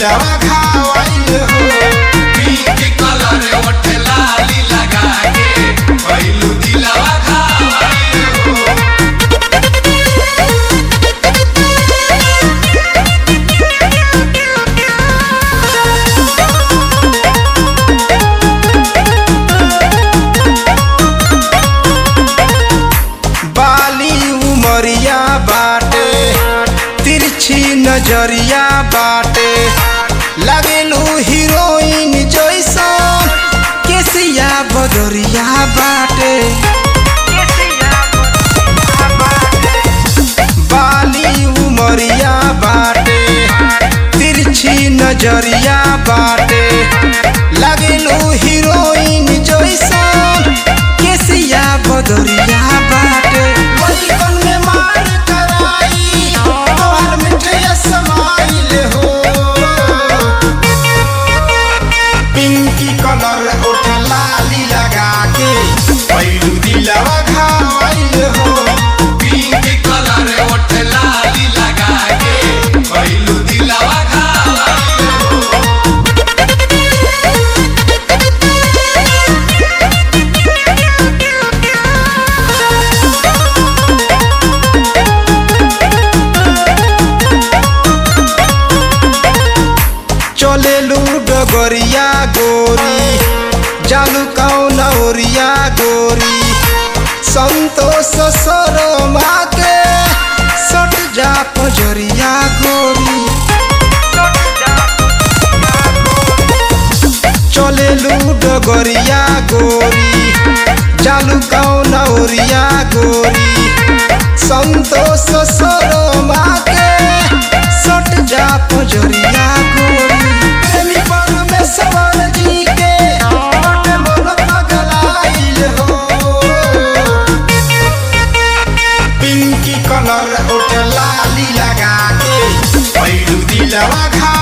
दिलवा घायल हो पिंक कलर ओठ लाली लगा के भइलू दिलवा घायल हो बाली उमरिया बाटे तिरछी नजरिया बाटे लगेलू हीरोइन जैसन केसिया बदरिया बाटे बाली उमरिया बाटे तिरछी नजरिया बाटे लगेलू हीरोइन जैसन केसिया बदरिया बाटे बचपन में मार कराई तोहर मिठिया समाइल हो पिंकी कलर ओठ लाली लगा के पैरू दिलवा घायल हो पिंक कलर ओठ लाली लगा के भइलू दिलवा घायल हो चलेलू डगरिया गोरी जालू कौन ओरिया गोरी संतोष सरमा के सट जा पजरिया गोरी चलेलू डगरिया गोरी जालू कौन ओरिया गोरी संतोष सरमा के सट जा पजरिया गोरी प्रेमी परमेश्वर जी के बटे मन पगलाइल हो पिंकी कलर ओठ लाली लगा के पैरू दिलवा घा